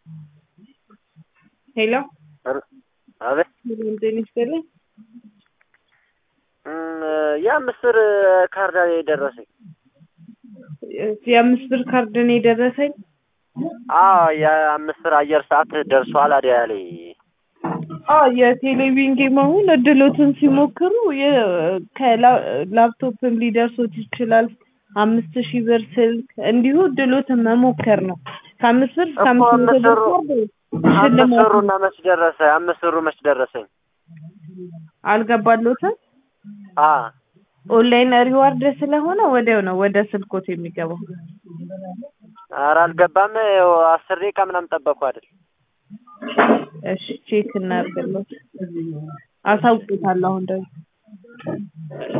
ሄሎ አቤት ጤና ይስጥልኝ። እም፣ የአምስት ብር ካርድ የደረሰኝ የአምስት ብር ካርድ ነው የደረሰኝ። አዎ የአምስት ብር አየር ሰዓት ደርሷል አዲያ ላይ አዎ የቴሌቪዥን ጌም አሁን እድሎትን ሲሞክሩ የ- ከላ- ላፕቶፕም ሊደርሶት ይችላል። አምስት ሺህ ብር ስልክ እንዲሁ እድሎትን መሞከር ነው። ከአምስት ብር እስከ እኮ አምስት መቶ ብር አምስት ካርድ አምስት ሽልማት ብሩና መች ደረሰ? አምስት ብሩ መች ደረሰኝ? አልገባሎትም። አ ኦንላይን ሪዋርድ ስለሆነ ወዲያው ነው ወደ ስልኮት የሚገባው። ኧረ አልገባም። ይኸው አስር ደቂቃ ምናምን ጠበቅኩ አይደል? እሺ ቼክ እናድርግለት። አሳውቁታለሁ አሁን ደግሞ